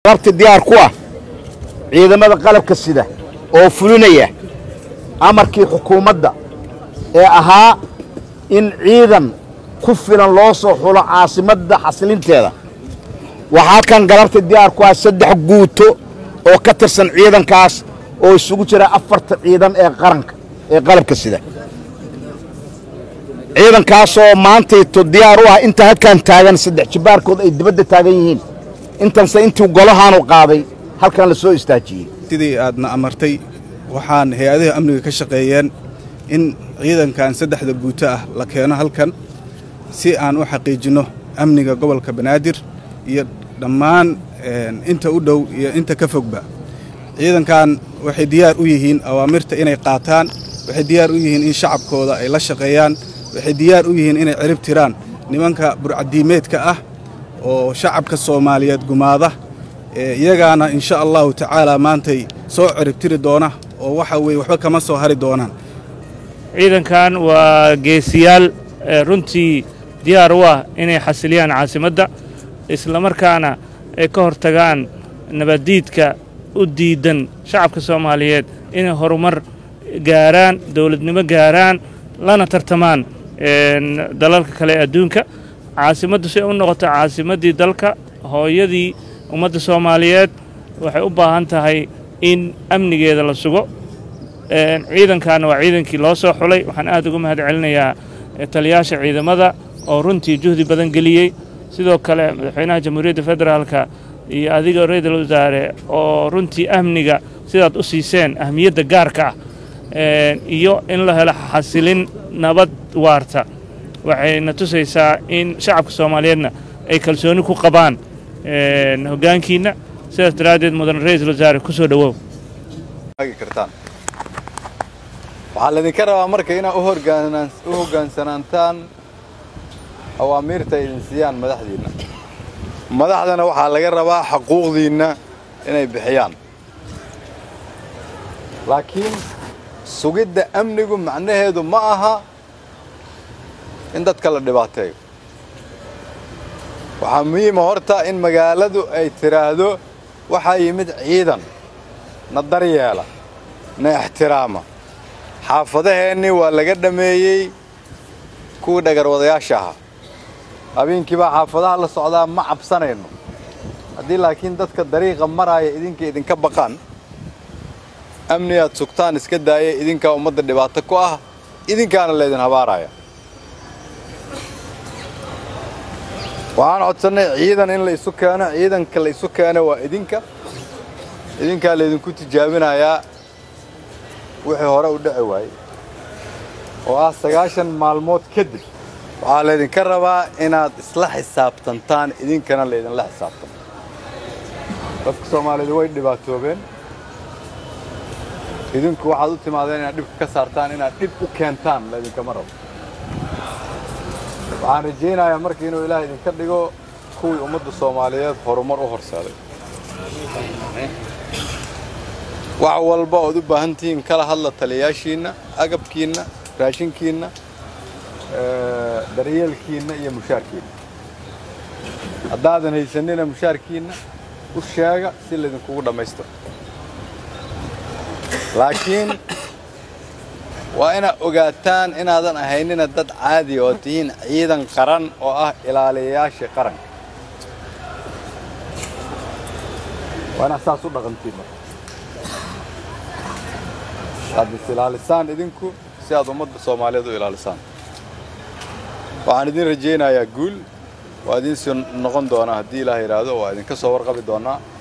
labti diyaar ku ah ciidamada qalabka sida oo fulinaya amarkii xukuumadda ee ahaa in ciidan ku filan loo soo xulo caasimadda xasilinteeda waxaa kan galabta diyaar ku ah saddex guuto oo ka tirsan ciidankaas oo isugu jira afarta ciidan ee qaranka ee qalabka sida ciidankaasoo maantayto diyaar u ah inta halkan taagan saddex jibbaarkood ay dibadda taagan yihiin intanse intii golahaanu qaaday halkan la soo istaajiyey sidii aadna amartay waxaan hay-adaha amniga ka shaqeeyeen in ciidankan saddexda guuto ah la keeno halkan si aan u xaqiijinno amniga gobolka banaadir iyo dhammaan inta u dhow iyo inta ka fogba ciidankan waxay diyaar u yihiin awaamirta inay qaataan waxay diyaar u yihiin in shacabkooda ay la shaqeeyaan waxay diyaar u yihiin inay cirib tiraan nimanka burcadiimeedka ah oo shacabka soomaaliyeed gumaada iyagaana insha allahu tacaala maantay soo ciribtiri doona oo waxa weye waxba kama soo hari doonaan ciidankan waa geesiyaal runtii diyaar u ah inay xasiliyaan caasimadda islamarkaana ay ka hortagaan nabaddiidka u diidan shacabka soomaaliyeed inay horumar gaaraan dowladnimo gaaraan lana tartamaan dalalka kale ee adduunka caasimaddu si ay u noqoto caasimaddii dalka hooyadii ummadda soomaaliyeed waxay u baahan tahay in amnigeeda la sugo ciidankaana waa ciidankii loo soo xulay waxaan aad uga mahad celinayaa taliyaasha ciidamada oo runtii juhdi badan geliyey sidoo kale madaxweynaha jamhuuriyadda federaalka iyo adiga ra-iisul wasaare oo runtii amniga sidaad u siiseen ahmiyadda gaarka ah iyo in la helo xasilin nabad waarta waxayna tusaysaa in shacabka soomaaliyeedna ay kalsooni ku qabaan hoggaankiinna sidaas daraaddeed mudan ra-iisul wasaare ku soo dhowow waxaa laydinka rabaa marka inaad u hoggaansanaantaan awaamiirta idin siiyaan madaxdiinna madaxdana waxaa laga rabaa xaquuqdiinna inay bixiyaan laakiin sugidda amnigu macnaheedu ma aha in dadka la dhibaateeyo waxaa muhiima horta in magaaladu ay tidhaahdo waxaa yimid ciidan na daryeela na ixtiraama xaafadaheennii waa laga dhammeeyey kuwii dhagarwadayaasha ahaa habeenkii baa xaafadaha la socdaa ma cabsanayno haddii laakiin dadka dariiqa maraaya idinka idinka baqaan amni aad sugtaan iska daaya idinkaa ummadda dhibaato ku ah idinkaana laydin habaaraya waxaan codsannay ciidan in la isu keeno ciidanka la isu keeno waa idinka idinkaa laydinku tijaabinayaa wixii hore u dhici waayey oo ah sagaashan maalmood kadib waxaa laydinka rabaa inaad isla xisaabtantaan idinkana laydinla xisaabtamo dadka soomaaliyeed way dhibaatoobeen idinku waxaad u timaadeen inaad dhibka ka saartaan inaad dhib u keentaan laydinkama rabo waxaan rajaynayaa marka inuu ilaah idinka dhigo kuwii ummadda soomaaliyeed horumar u horseeday wax walba ood u baahan tihiin kala hadla taliyayaashiinna agabkiinna raashinkiinna daryeelkiinna iyo mushaarkiinna haddaadan haysanina mushaarkiinna u sheega si laydinkugu dhammaystiro laakiin waa inaad ogaataan inaadan ahaynina dad caadi oo tihiin ciidan qaran oo ah ilaaliyayaasha qaranka waa inaad saas u dhaqantiin marka aad is ilaalisaan idinku si aad ummadda soomaaliyeed u ilaalisaan waxaan idin rajaynayaa guul waa idiin sii noqon doonaa haddii ilaah yidhaahdo waa idinka soo warqabi doonnaa